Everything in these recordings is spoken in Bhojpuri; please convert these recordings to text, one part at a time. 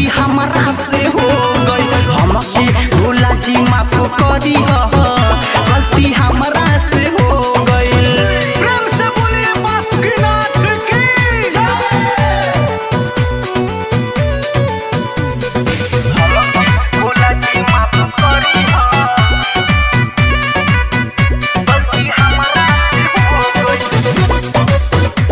हमरा से हो गई हमके भोला जी माफ करी ह गलती हमरा से हो गई प्रेम से बोलिए बासुकीनाथ की भोला जी माफ करी ह गलती हमरा से हो गई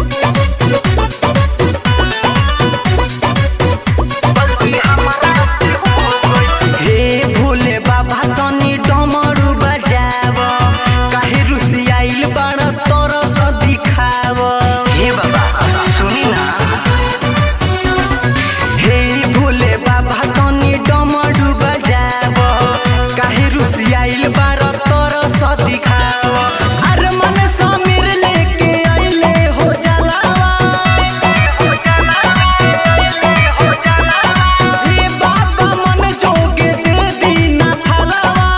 गलती हमरा से हो गई हे भोले बाबा तनी डमरू बजाव काहे रुसियाइल बड़ तरस दिखाव हे बाबा सुनी ना हे भोले बाबा तनी डमरू बजाव काहे रुसियाइल बार तरस दिखाव अरे मन समीर लेके आइले हो जलावा हे बाबा मन जोगे दे दीना फलवा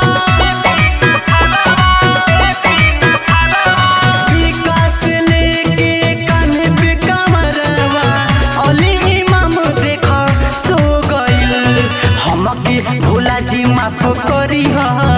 विकास लेके कान्हे पे कमरवा अली इमाम देख सो गइल हमके भोला जी माफ करी ह